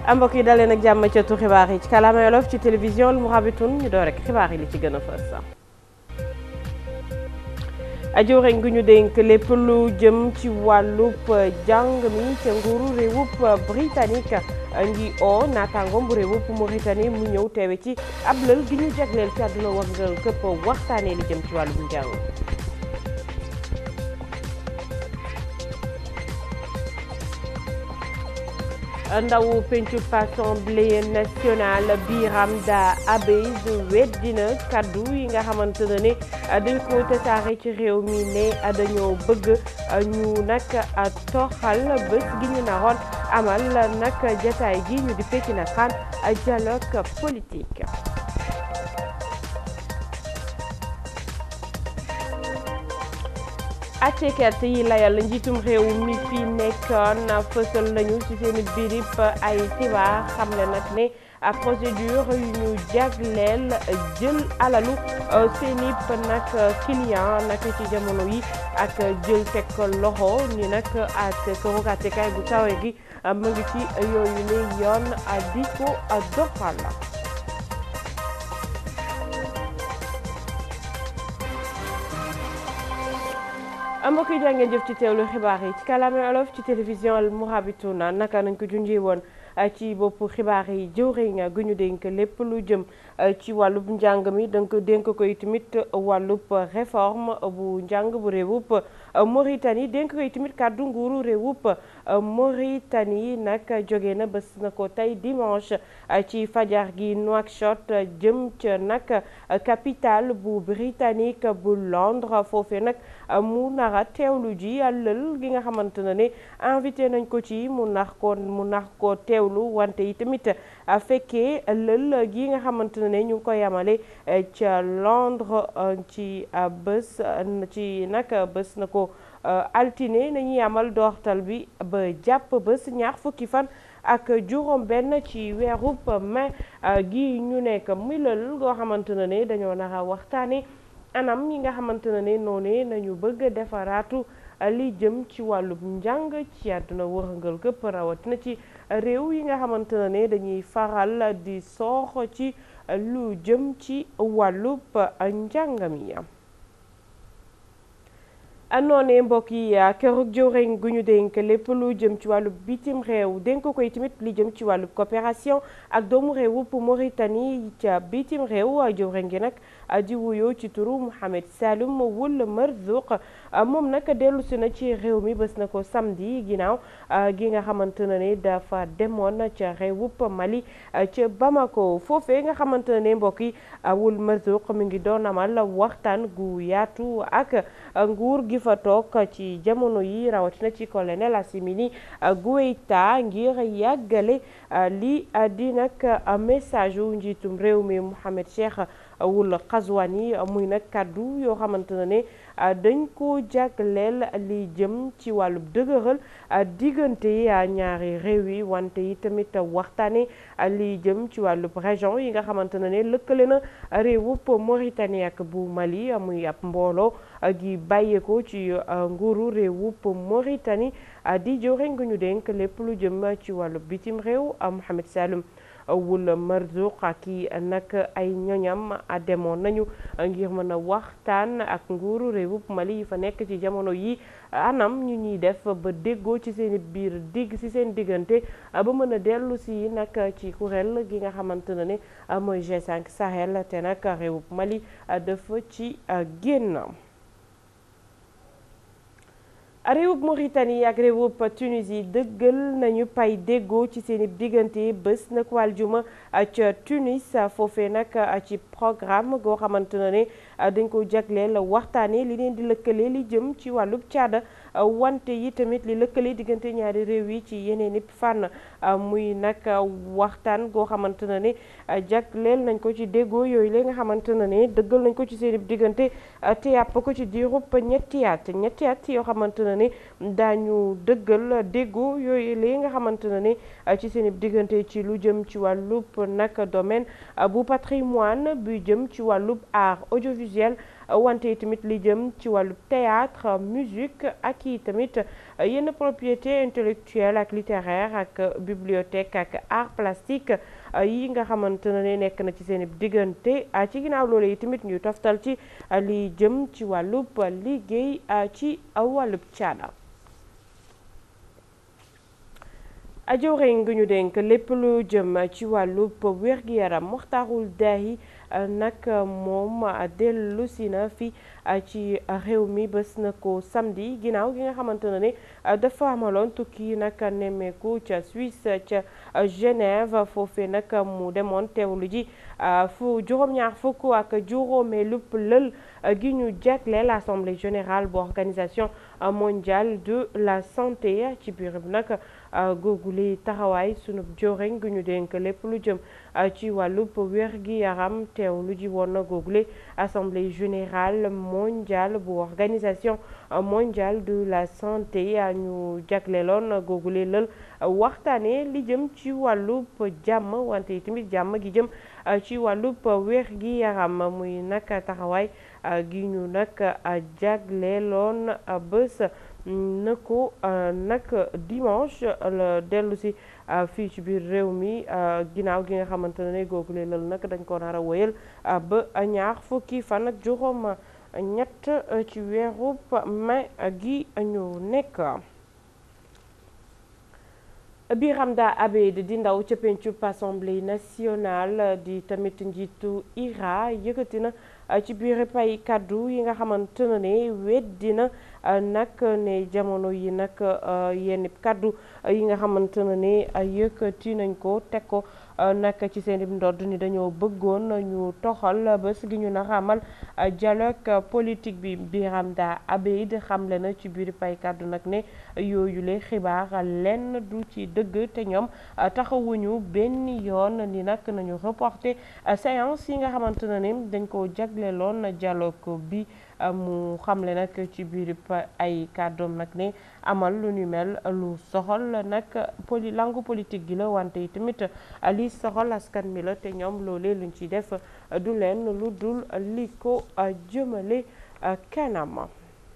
mbokk yi dalee nag jàmm ca tu xibaar yi ci kàllaama Wolof ci télévision Al Mourabitoun ñu door rek xibaar yi li ci gën a fës ajooreñ gu ñu dénk lépp lu jëm ci wàllub jàng mi ca nguuru réewub britannique ngi o naataangoom bu réewub Mauritanie mu ñëw teewe ci ab lël gi ñu jagleel ci àdduna wërngal këpp waxtaanee li jëm ci wàllum njàng ndaw pencu assemblée nationale Biramda Abeys weddina kaddu yi nga xamante ne ne dañ ko tasaare ci réew mi ne dañoo bëgg ñu nag toxal bés gi ñu naroon amal nag jataay gi ñu di fekki na xaan dialogue politique àttekat yi layal njiitum réew mi fi nekkoon fësal nañu ci seen birib ay xibaar xam ne nag ne procédure yu ñu jagleel jël alalu seeni nag client nag ci jamono yi ak jël teg loxo ni nag ak këru àttekaay bu kawe gi mu ngi ci yooyu ne yoon di ko doxal mbokk yi jàngeen jëf ci teewlu xibaar yi ci kàllaame Wolof ci télévision Al Mourabitoun naka nañ ko junjee woon ci boppu xibaar yi jëwriñ gu ñu dénk lépp lu jëm ci wàllub njàng mi donc dénk koy tamit wàllub réforme bu njàng bu réewub Mauritanie dénk koy tamit kàddu nguuru réewub Mauritanie nag jóge na bés na ko tey dimanche ci fajar gi Nouakchott jëm ca nag capitale bu britannique bu Londres foofee nag mu nara teewlu ji àllal gi nga xamante ne ne invité nañ ko ci mu nax ko mu nax ko teewlu wante yi tamit fekkee lël gi nga xamante ne ñu ngi ko yamale ca Londres ci bés ci nag bés na ko altine nañuy amal doortal bi ba jàpp bés ñaar fukki fan ak juróom benn ci weerub mai gi ñu nekk muy lël goo xamante ne ne dañoo nara waxtaane anam yi nga xamante ne noonu nañu bëgg defaraatu li jëm ci wàllub njàng ci àdduna wërngal këpp rawatina ci réew yi nga xamante ne dañuy faral di soox ci lu jëm ci wàllub njàng mi noonee mbokk yi kërug jëwriñ gu ñu dénk lépp lu jëm ci wàllu bitim réew dénk koy tamit li jëm ci wàllu coopération ak doomu réewub Mauritanie ca bitim réew jëwriñ gi nag di wuyoo ci turu Mohamed Saloum Wul Marzouk moom nag dellu si na ci réew mi bés na ko samedi ginnaaw gi nga xamante ne ne dafa demoon ca réewub Mali ca Bamako foofee nga xamante ne ne mbokk yi Wul Marzouk mi ngi doon amal waxtaan gu yaatu ak nguur gi fa toog ci jamono yi rawatina ci colonel Assimi Goïta ngir yàggale li di nag message wu njiitum réew mi Mohamed Cheikh Wul Qazwani muy nag kàddu yoo xamante ne ne dañ ko jagleel li jëm ci wàllu dëgëral diggante ñaari réew yi wante yi tamit waxtaane li jëm ci wàllu région yi nga xamante ne ne lëkkale na réewub Mauritanie ak bu Mali muy ab mbooloo gi bàyyeekoo ci nguuru réewub Mauritanie di jëwriñ gu ñu dénk lépp lu jëm ci wàllu bitim réew Mohamed Saloum Wul Marzouk ak i nag ay ñoñam demoon nañu ngir mën a waxtaan ak nguuru réewub Mali yi fa nekk ci jamono yi anam ñu ñuy def ba déggoo ci seen biir digg ci seen diggante ba mën a dellu si nag ci kuréel gi nga xamante ne ne mooy G5 Sahel te nag réewub Mali dafa ci génn. réewub Mauritanie ak réewub Tunisie dëggal nañu pay déggoo ci seen diggante bés nag waljuma ca Tunis foofee nag ci programme goo xamante ne dañ ko jagleel waxtaane li leen di lëkkale li jëm ci wàllub caada wante yi tamit li lëkkale diggante ñaari réew yi ci yeneen i fànn muy nag waxtaan goo xamante ne jagleel nañ ko ci déggoo yooyu la nga xamante ne dëggal nañ ko ci seen diggante te yàpp ko ci diirub ñetti at ñetti at yoo xamante ne ne daañu dëggal déggoo yooyu li nga xamante ne ci seen diggante ci lu jëm ci wàllub nag domaine bu patrimoine bu jëm ci wàllub art audiovisuel audiovisuel wante tamit li jëm ci wàllu théâtre musique ak i tamit yenn propriété intellectuelle ak littéraire ak bibliothèque ak art plastique yi nga xamante ne nekk na ci seen diggante ci ginnaaw loolu yi tamit ñuy toftal ci li jëm ci wàllub liggéey ci wàllub caada ajowreñ ngi ñu dénk lépp lu jëm ci wàllub wér-gi-yaram Mokhtarul Dahi nag moom dellu si na fi ci réew mi bés na ko samedi ginnaaw gi nga xamante ne ne dafa amaloon tukki nag nemmeeku ca Suisse ca Genève foofee nag mu demoon teewlu ji fu juróom-ñaar fukk ak juróomeelu lël gi ñu jagleel assemblée générale bu organisation mondiale de la santé ci biir bi nag googuli taxawaay sunub joreñ gu ñu dénk lépp lu jëm ci wàllub wér-gi-yaram teewlu ji woon na googule assemblée générale mondiale bu organisation mondiale de la santé ñu jagleeloon googule lël waxtaane li jëm ci wàllub jàmm wante tamit jàmm gi jëm ci wàllub wér-gi-yaram muy nag taxawaay gi ñu nag jagleeloon bés na ko nag dimanche la dellu si fii ci biir réew mi ginnaaw gi nga xamante ne googule lal nag dañ ko nar a wéyal ba ñaar fukki fan ak juróom ñett ci weerub mai gi ñu nekk Biramda Abeid di ndaw ca pencub assemblée nationale di tamit njiitu IRA yëkkati na ci biir pay kaddu yi nga xamante ne weddi na nag ne jamono yi nag yenn kaddu yi nga xamante ne yëkkati nañ ko teg ko nag ci seen i ndodd ni dañoo bëggoon ñu toxal bés gi ñu na xamal dialogue politique bi Biramda Abeid xamle na ci biir pay kaddu nag ne yooyule xibaar lenn du ci dëgg te ñoom taxawuñu benn yoon ni nag nañu reporter séance yi nga xamante ne dañ ko jagleeloon dialogue bi mu xamle nag ci biir ay kàddoom nag ne amal lu ñu mel lu soxal nag poli langue politique gi la wante tamit li soxal askan mi la te ñoom loolee luñ ci def du leen lu dul li ko jëmale kanam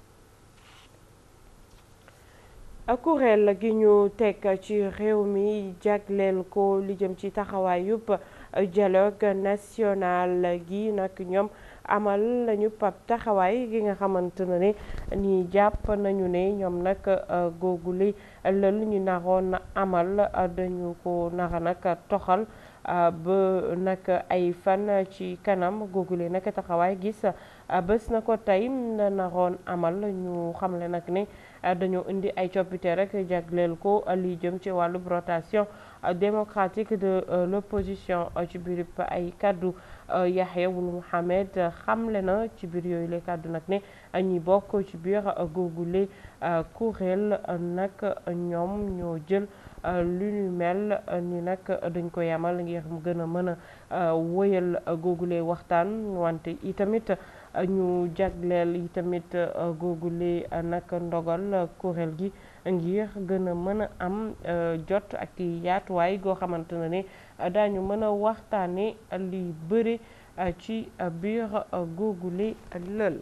kuréel gi ñu teg ci réew mi jagleel ko li jëm ci taxawaayub dialogue national gi nag ñoom amal lañu pap taxawaay gi nga xamante ne ne ni jàpp nañu ne ñoom nag googuli lël ñu naroon amal dañu ko nara nag toxal ba nag ay fan ci kanam googule nag taxawaay gis bés na ko tey naroon amal ñu xamle nag ne dañoo indi ay coppite rek jagleel ko li jëm ci wàllu rotation démocratique de l'opposition ci biir ay kaddu Yahya Wul Mohamed xamle na ci biir yooyu le kaddu nag ne ñi bokk ci biir googule kuréel nag ñoom ñoo jël lu ñu mel ni nag dañ ko yamal ngir mu gën a mën a wëyal googule waxtaan wante itamit ñu jagleel itamit googule nag ndogal kuréel gi ngir gën a mën a am jot ak yaatuwaay goo xamante ne ne daañu mën a waxtaane li bëri ci biir googule lël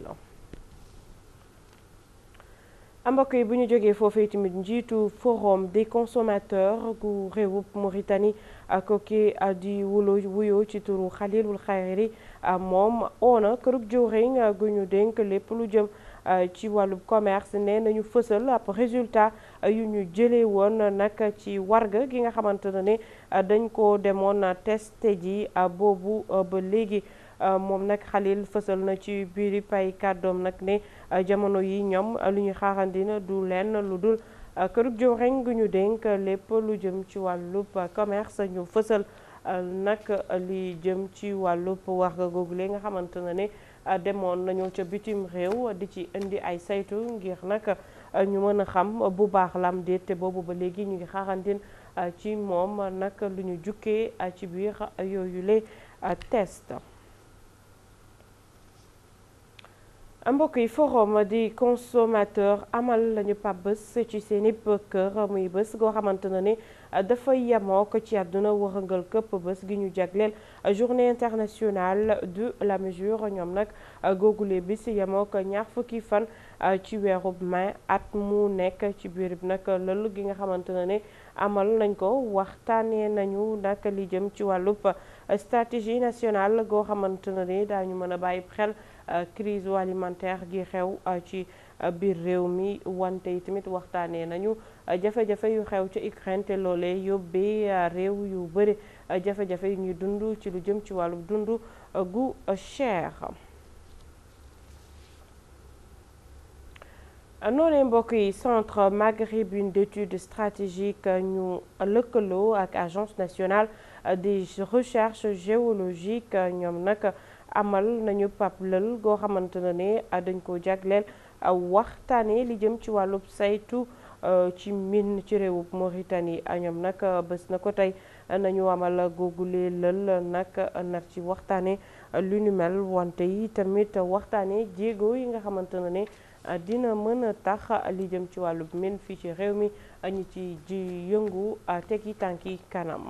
mbokk yi bu ñu jógee foofee tamit njiitu forum des consommateurs gu réewub Mauritanie kooki di wulo wuyoo ci turu Khalilul Khayri moom oona kërug jëwriñ gu ñu dénk lépp lu jëm ci wàllub commerce ne nañu fësal ab résultat yu ñu jëlee woon nag ci warga gi nga xamante ne dañ ko demoon testé ji boobu ba léegi moom nag Khalil fësal na ci biir pay kàddoom nag ne jamono yi ñoom lu ñu xaarandina du lenn lu dul kërug jëwriñ gu ñu dénk lépp lu jëm ci wàllub commerce ñu fësal nag li jëm ci wàllub warga googule nga xamante ne ne demoon nañu ca bitim réew di ci indi ay saytu ngir nag ñu mën a xam bu baax lam déet te boobu ba léegi ñu ngi xaarandin ci moom nag lu ñu jukkee ci biir yooyule test mbokk yi forum di consommateur amal lañu pap bés ci seeni kër muy bés goo xamante ne ni dafay yemoo ko ci àdduna wërëngal këpp bés gi ñu jagleel journée internationale de la mesure ñoom nag googule bis yemoo ko ñaar fukki fan ci weeru mai at mu nekk ci biir nag lël gi nga xamante ne ni amal nañ ko waxtaanee nañu nag li jëm ci wàllub stratégie nationale goo xamante ne ni daañu mën a bàyyi xel crise alimentaire gi xew ci biir réew mi wante yi tamit waxtaanee nañu jafe-jafe yu xew ci Ukraine te loolee yóbbee réew yu bëri jafe-jafe yu ñuy dund ci lu jëm ci wàllu dund gu cher. noonee mbokk yi centre maghrébin d'études stratégiques ñu lëkkaloo ak agence nationale des recherches géologiques ñoom nag amal nañu pap lël goo xamante ne ne dañ ko jagleel waxtaanee li jëm ci wàllub saytu ci mine ci réewub Mauritanie ñoom nag bés na ko tey nañu amal googule lël nag nar ci waxtaanee lu nu mel wante yi tamit waxtaanee jéego yi nga xamante ne ne dina mën a tax li jëm ci wàllub mine fii ci réew mi ñi ci ji yëngu tegi tànki kanam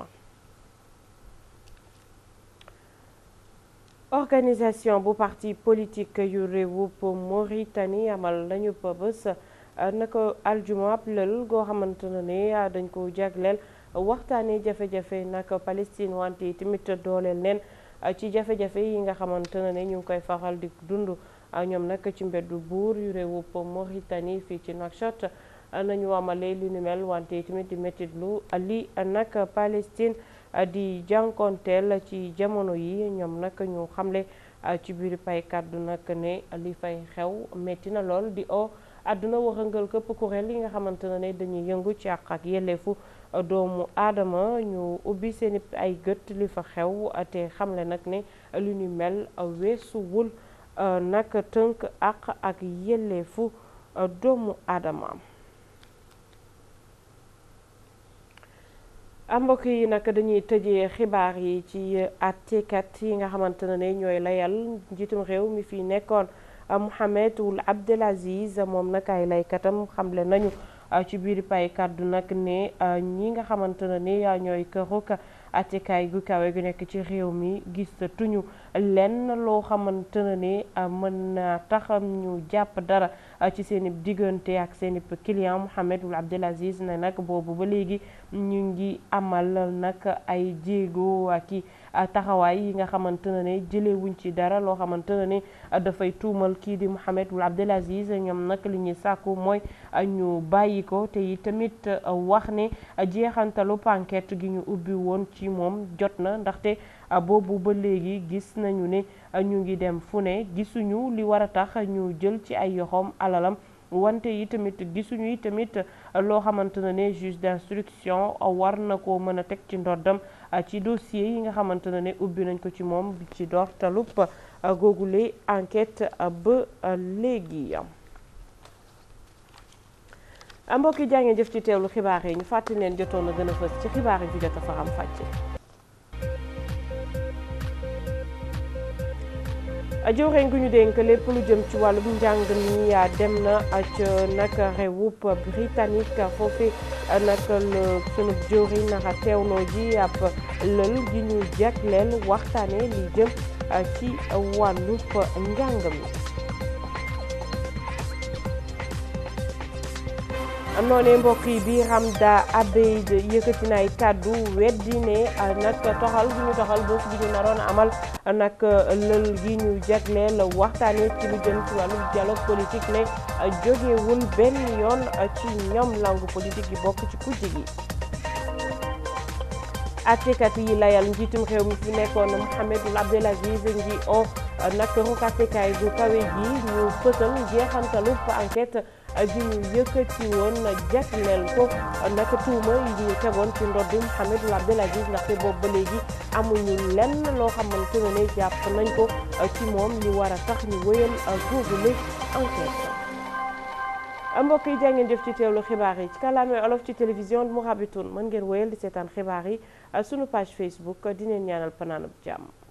organisation bu parti politique yu réewub Mauritanie amal nañu pa bés naka aljuma ab lël goo xamante ne ne dañ ko jagleel waxtaanee jafe-jafe naka Palestine wante yi tamit dooleel leen ci jafe-jafe yi nga xamante ne ne ñu ngi koy faral di dund ñoom nag ci mbeddu buur yu réewub Mauritanie fii ci Nouakchott nañu amalee li nu mel wante yi tamit di métit lu li nag Palestine di jànkonteel ci jamono yi ñoom nag ñu xamle ci biir pay kàddu nag ne li fay xew metti na lool di o àdduna waxangal këpp kuréel yi nga xamante ne dañuy yëngu ci àq ak yelleefu doomu aadama ñu ubbi seeni ay gët li fa xew te xamle nag ne li ñu mel weesuwul nag tënk àq ak yelleefu doomu aadama mbokk yi nag dañuy tëjee xibaar yi ci àttekat yi nga xamante ne ñooy layal njiitum réew mi fi nekkoon Mohamed Ould Abdel Aziz moom nag ay laykatam xamle nañu ci biir pay kàddu nag ne ñi nga xamante ne ñooy këruk àttekaay gu kawe gu nekk ci réew mi gis tuñu lenn loo xamante ne mën na tax ñu jàpp dara ci seen i diggante ak seen i client Mohamed Ould Abdel Aziz ne nag boobu ba léegi ñu ngi amal nag ay jéego ak i taxawaay yi nga xamante ne jëlee wuñ ci dara loo xamante ne dafay tuumal kii di Mohamed Ould Abdel Aziz ñoom nag li ñuy sàkku mooy ñu bàyyi ko te yi tamit wax ne jeexantalu enquête gi ñu ubbi woon ci moom jot na ndaxte boobu ba léegi gis nañu ne ñu ngi dem fu ne gisuñu li war a tax ñu jël ci ay yoxoom alalam wante yi tamit gisuñu yi tamit loo xamante ne juge d'instruction war na ko mën a teg ci ndoddam ci dossier yi nga xamante ne ubbi nañ ko ci moom ci doortalub googule enquête ba léegi mbokk yi jàngeen jëf ci teewlu xibaar yi ñu fàttali leen jotoon na gën a fës ci xibaar yi fi jot a faram fàcce jëwriñ gu ñu dénk lépp lu jëm ci wàllum njàng mi dem na ca nag réewub britannique foofu nag la sunu jëwriñ naka teewloo ji ab lël gi ñu jagleel waxtaane li jëm ci wàllub njàng mi noonee mbokk yi bi Hamda Abeid yëkkati na ay kàddu weddi ne nag toxal gi ñu toxal bés bi ñu naroon amal nag lël gi ñu jagleel waxtaane ci lu jëm ci wàllu dialogue politique ne jógewul benn yoon ci ñoom langue politique yi bokk ci kujje gi attekat yi layal njiitum réew mi fi nekkoon Mohamed Ould Abdel Aziz ngi o nag ruk attekaay gu kawe gi ñu fësal jeexantalub enquête gi ñu yëkkati woon jagleel ko nag tuuma yi ñu tegoon ci ndoddu Mohamed Ould Abdel Aziz ndaxte boobu ba léegi amuñu lenn loo xamante ne jàpp nañ ko ci moom li war a tax ñu wëyal googule enquête mbokk yi jàngeen jëf ci teewlu xibaar yi ci kàllaame olof ci télévision Mourabitoun mën ngeen wëyal di seetaan xibaar yi sunu page Facebook dineen ñaanal panaanub jàmm